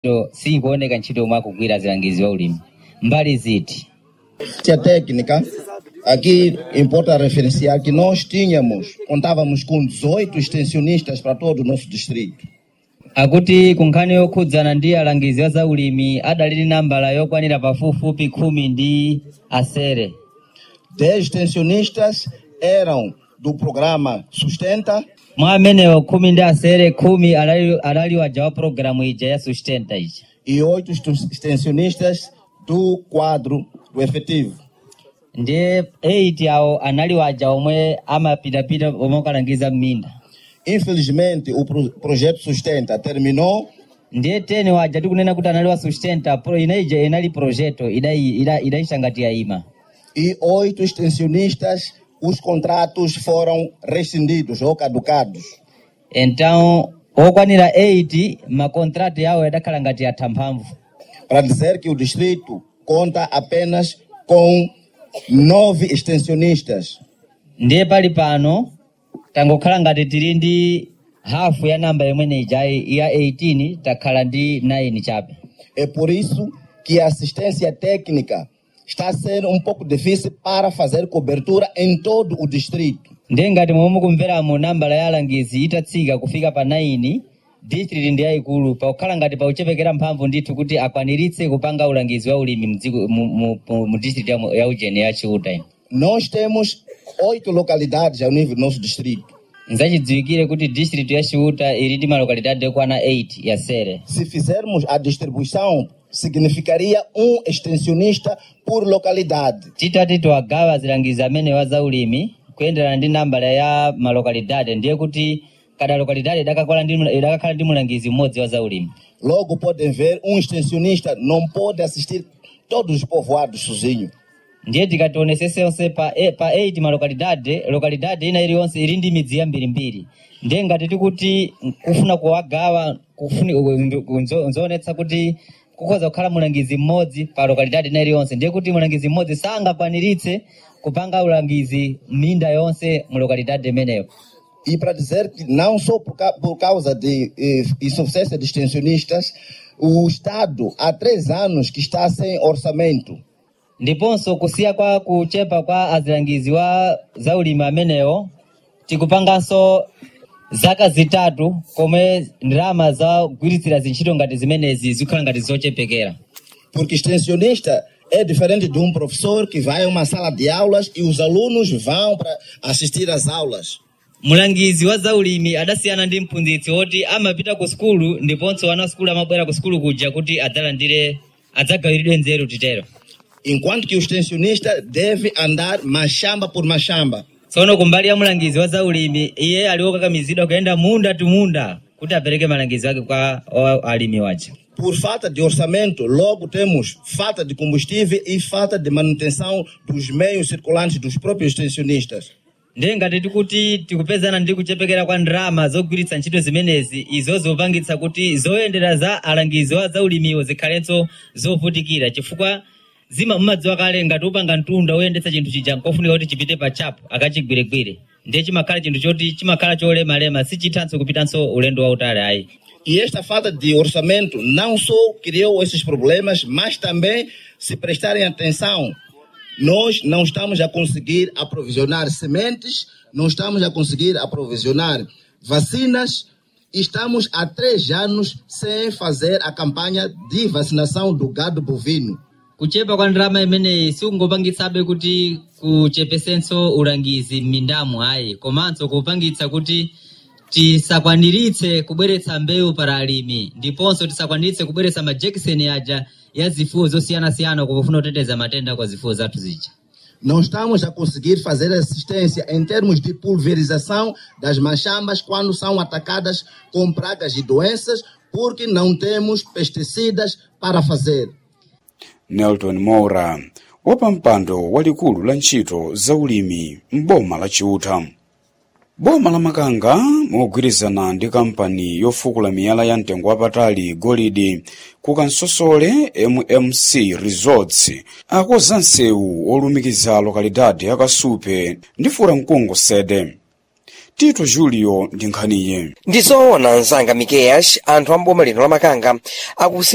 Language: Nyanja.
sikuoneka ntchito yomwe akugwira azilangizi wa ulimi mbali ziti Ciência técnica, aqui importa referenciar que nós tínhamos, contávamos com 18 extensionistas para todo o nosso distrito. akuti ku nkhani yokhudzana ndi alangizi wa zaulimi adalili nambala yokwanira pafupifupi khumi ndi asere 10 extensionistas eram do programa Sustenta, mwa amenewo khumi ndi asere khumi adali adali waja wa pologalamu ija ya sustenta ija e 8 estu- extensionistas do quadro do efetivo. ndiye 8 awo anali waja omwe amapitapita omwe okalangiza m'minda Infelizmente, o pro- projeto Sustenta terminou ndiye 10 waja tikunena kuti anali wa sustenta pro inaija inali projeto idai- ida- idayisha ngati yayima e oito extensionistas, os contratos foram rescindidos ou caducados. então okwanira 8 makontrati yawo yadakhala ngati yatha mphamvu Para dizer que o distrito conta apenas com nove extensionistas. ndiye pali pano tangokhala ngati tili ndi hafu ya namba imene ijayi ya 18 takhala ndi 9 chabe É por isso que a assistência técnica está a ser um pouco difícil para fazer cobertura em todo o distrito. ndiye ngati momwe mukumveramo nambala ya alangizi itatsika kufika pa 9 district ndi yayikulu pakukhala ngati pauchepekera mphamvu ndithu kuti akwaniritse kupanga ulangizi wa ulimi mdziko- mu, mu, mu, mu district ya, mu- ya ujeni ya chiuta ino Nós temos oito localidades ao nível do nosso distrito. nzachidziwikire kuti district ya chiuta ili ndi malokalidade okwana 8 ya sere Se fizermos a distribuição, significaria um extensionista por localidade. titati tiwagawa azilangizi amene wa zaulimi kuyenderana ndi nambala ya malokalidade ndiye kuti kada lokalidade idakakhala ndi idakakhala ndi mulangizi mmodzi wa zaulimi Logo podem ver, um extensionista não pode assistir todos os povoados sozinho. ndiye tikationesese pa, e- pa 8 malokalidade lokalidade ina iliyonse ili ndi midzi yambirimbiri ndiye ngati tikuti kufuna kuwagawa kufuni nzo- nzoonetsa kuti kukhoza kukhala mulangizi mmodzi pa lokalidade ina iliyonse ndiye kuti mulangizi mmodzi sangakwaniritse kupanga ulangizi minda yonse mu lokalidade imeneyo E para dizer que não só por, ca- por causa de eh, insuficiência de extensionistas, o Estado há três anos que está sem orçamento. ndiponso kusiya kwa kuchepa kwa azilangizi wa zaulimi amenewo tikupanganso zaka zitatu komwe ndalama za kugwiritsira zintchito ngati zimenezi zikhala ngati zochepekera Porque extensionista é diferente de um professor que vai a uma sala de aulas e os alunos vão para assistir às aulas. mulangizi wa zaulimi adasiyana ndi mphunzitsi woti amapita ku sukulu ndiponso ana sukulu amabwera ku sukulu kuja kuti adzalandire adzagawiridwe nzeru titero Enquanto que o extensionista deve andar machamba por machamba. tsono kumbali ya mulangizi wa zaulimi iye ali wokakamizidwa kuyenda munda tu munda kuti apereke malangizo ake kwa o- alimi waja Por falta de orçamento, logo temos falta de combustível e falta de manutenção dos meios circulantes dos próprios extensionistas. ndiye ngati tikuti tikupezana ndi kuchepekera kwa ndalama zogwiritsa ntchito zimenezi izo zopangitsa kuti zoyendera za alangizi wa zaulimiwo zikhalenso zovutikira chifukwa zima mmadziwa kale ngati upanga mtunda woyendetsa chinthu chija nkofunika kuti chipite pa chapo akachigwiregwire ndiye chimakhala chinthu choti chimakhala cholemalema sichithanso kupitanso ulendo wautali ayi E esta falta de orçamento não só criou esses problemas, mas também, se prestarem atenção, nós não estamos a conseguir aprovisionar sementes, não estamos a conseguir aprovisionar vacinas, e estamos há três anos sem fazer a campanha de vacinação do gado bovino. kuchepa kwa ndalama imeneyi sikungopangitsabe kuti kuchepesenso ulangizi m'mindamu ayi komanso kupangitsa kuti tisakwaniritse kubweretsa mbewu para alimi ndiponso tisakwaniritse kubweretsa majekiseni aja ya zifuwo zosiyanasiyana kupofuna kuteteza matenda kwa zifuwo zathu zija Não estamos a conseguir fazer assistência em termos de pulverização das machambas quando são atacadas com pragas e doenças, porque não temos pesticidas para fazer. nelton moura wapampando walikulu la ntchito zaulimi m'boma la chiuta boma la makanga mogwirizana ndi kampani yofukula miyala ya mtengo wapatali golide ku kansosole mmc resorts akoza msewu olumikiza lokalidade yakasupe ndi furamkungu sede tito julio ndi nkhaniye ndizoona mzanga mikeyash anthu amboma lino la makanga akusi